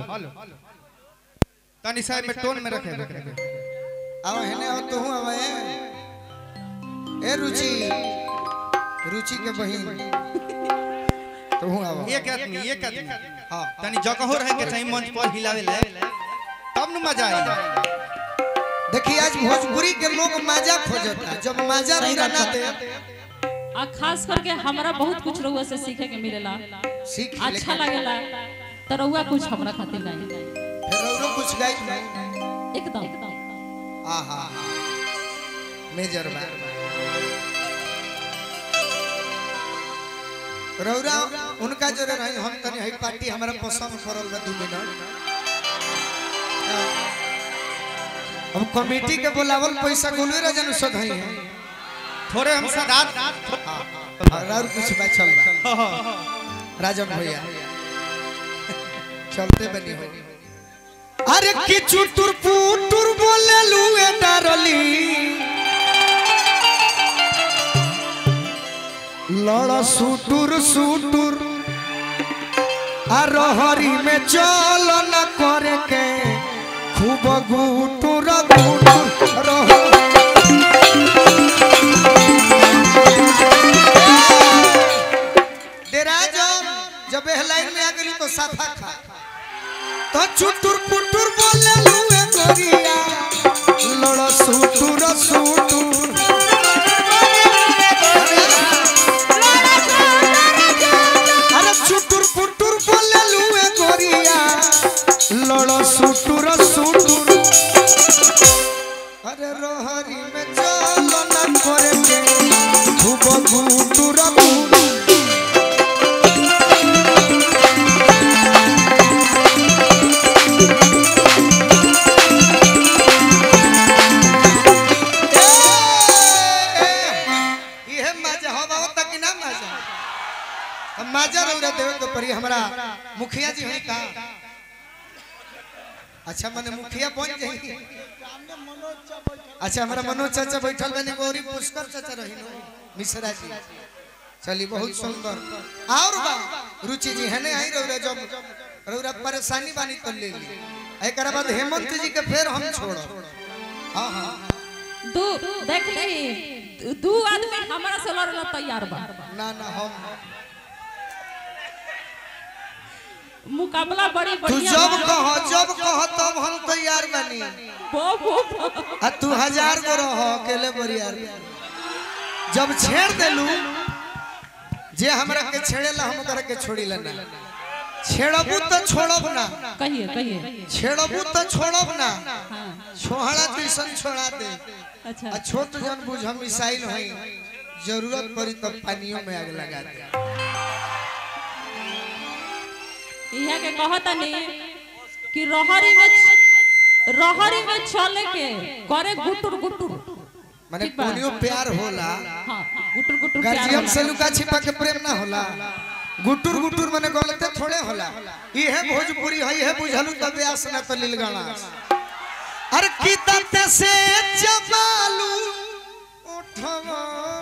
Hello तनी साहब में टोन में रखे अब हेने हो तू अब ए रुचि रुचि के बहिन तू अब एक आदमी एक आदमी हाँ तनी जगहो रहे के चाहिए मंच पर हिलावे ले तब न मजा आई देखिए आज भोजपुरी के लोग मजा खोजता जब मजा सही रौरा बात ना है। दे आ खास करके हमरा बहुत कुछ रउआ से सीखे के मिलेला सीख अच्छा लगेला तो रउआ कुछ हमरा खातिर नहीं फिर रौरो कुछ गाई नहीं एकदम आहा मेजर बा रौरा उनका जो रही हम तनी हई पार्टी हमरा पसंद करल बा 2 मिनट हम कमेटी के बुलावल पैसा गोलवे रजन सद हई है थोड़े हम सदात और कुछ बा चल बा राजन भैया चलते बनी हो अरे कि चुटुर पुटुर बोले लुए डारली लड़ सुटुर सुटुर हरी में चल न करे के खूब गुटुर गुटुर रह डेरा जब जब एह लाइन में आ गई तो साफा खा तो चुटुर पुटुर बोले लुए गोरिया लड़ सुटुर सुटुर अरे चुटुर पुटुर बोले लुए गोरिया लड़ सुटुर सुटुर अरे रोहरी में चल न करे के खूब गुटुर गुटुर इहे मजा हवा होता कि ना मजा हम मजा रौरा देवे के परी हमरा मुखिया जी हई का अच्छा मने मुखिया बन जाई अच्छा हमरा मनोज चाचा बैठल बने गौरी पुष्कर चाचा रही नो मिश्रा जी चली बहुत सुंदर और बा रुचि जी हने आई रौरा जब रौरा परेशानी बानी तो ले ली एकरा बाद हेमंत जी के फिर हम छोड़ो हां हां दू देख ली दू आदमी हमरा से लड़ला तैयार बा ना ना हम मुकाबला बड़ी तू बढ़िया जब बा। कह जब कह तब हम तैयार बनी बो बो बो। आ तू हजार गो रह अकेले बरियार जब छेड़ देलू जे हमरा के छेड़ेला हम ओकरा के छोड़ी लेना छेड़बू तो छोड़ब ना कहिए कहिए छेड़बू तो छोड़ब ना हाँ छोहड़ा तुइसन छोड़ा दे अच्छा आ छोट जन बुझ हम मिसाइल हई जरूरत पड़ी तब पानियों में आग लगा दे इहा के कहता नहीं कि रहरी में रहरी में चले के करे गुटुर गुटुर माने ठीक बा। कोनियो प्यार होला हाँ गुटुर गुटुर प्यार गार्जियन होला। से लुका छिपा के प्रेम ना होला गुटुर गुटुर माने गलते थोड़े होला इहे भोजपुरी है इहे बुझलू तब व्यास ना तो लीलगाना अरे की तते से जबालू उठवा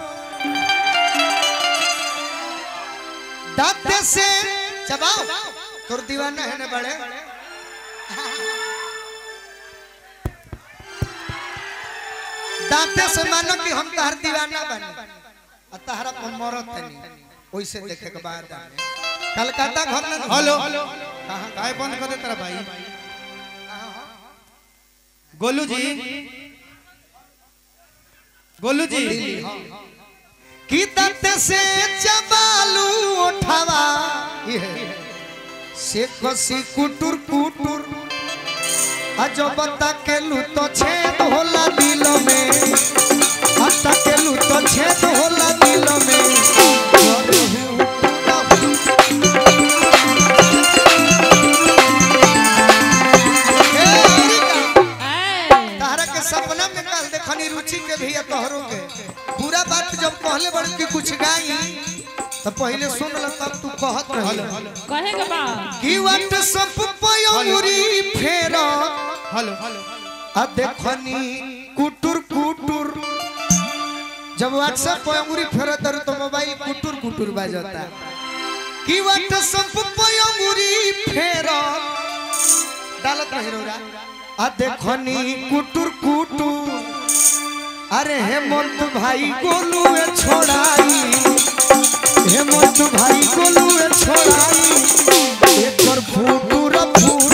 दाते से चबाओ तोर दीवाना है ना बड़े दाते से मानो कि हम तहर दीवाना बने आ तहरा पर मरत नहीं ओइसे देखे के बाद आने। कलकत्ता घर में हेलो कहाँ काय बंद कर दे तेरा भाई गोलू जी गोलू जी की दाते से चबालू उठावा ये से कसी कुटुर कुटुर अजो बता के लू तो छेद होला दिल में अता के लू तो छेद होला दिल में हे हरिका, ऐ, तारा के सपना में कल देखनी रुचि के भी या तोहरो के पूरा बात जब कहले बड़ कि कुछ गाई तो पहले सुन ल तब तू कहत रही कहे के बा कि वट सब पयौरी फेर हेलो आ देखनी कुटुर कुटुर जब व्हाट्सएप पे अंगुरी फेरत रही तो मोबाइल कुटुर कुटुर बजता कि वट सब पे अंगुरी फेर डालत नहीं रौरा आ देखनी कुटुर कुटुर अरे हेमंत भाई गोलू ए छोड़ाई हेमंत भाई गोलू ए छोड़ाई एकर फुटुर फुट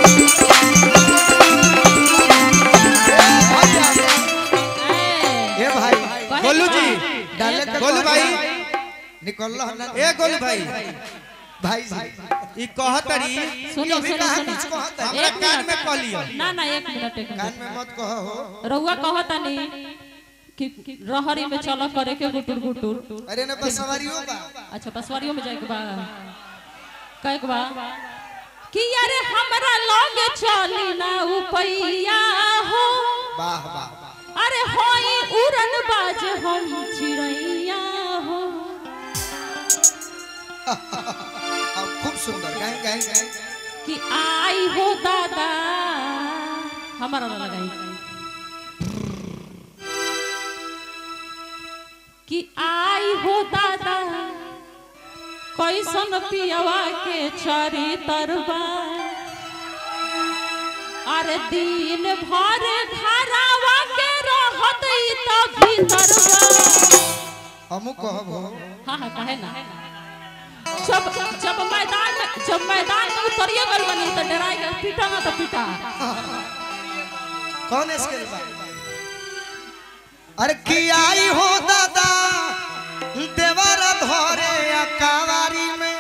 ए, ए भाई कहे गोलू का? जी, डाले एक के गोलू भाई निकल लो ना ए गोलू भाई भाई जी ई कहतरी सुनो अभी सुनो कहाँ सुनो कुछ कहता है? हमरा एक कान मिनट। में कह लियो ना ना एक मिनट एक कान मिनट में मत कहो हो रउआ कहता नहीं कि रहरी में चल करे के गुटुर गुटुर अरे ना बस सवारियों बा अच्छा बसवारियों में जाए के बा कहे के बा कि यारे हमरा लगे चली ना उपैया हो वाह वाह वाह अरे होई उड़न बाज हम चिड़ैया हो अब खूब सुंदर गाएं गाएं गाएं कि आई हो दादा हमारा ना लगाई कि आई हो दादा कैसन पियवा के चरी तरबा अरे दिन भर घरावा के रहत ई त भीतरवा हमू कहब हो हाँ हाँ कहे ना जब जब मैदान में जब मैदान में उतरिए गल बनी तो डराई गल पीटा ना तो पीटा कौन इसके बा अरे की आई हो दादा देवर धरे अकावारी में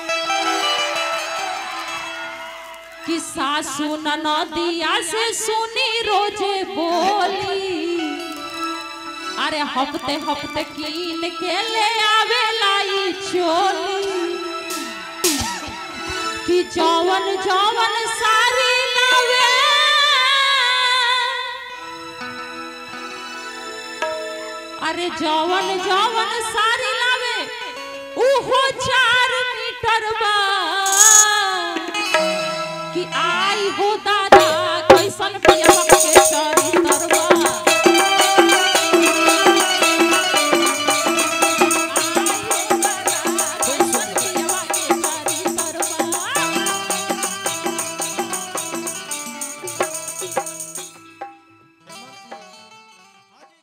कि सासू ननदिया से सुनी रोजे बोली अरे हफ्ते हफ्ते कीन के ले आवे लाई चोली कि जवन जवन सारी लावे अरे जवन जवन सारी लावे उहो चार मीटर बा कि आई हो दादा कैसन पिया के चर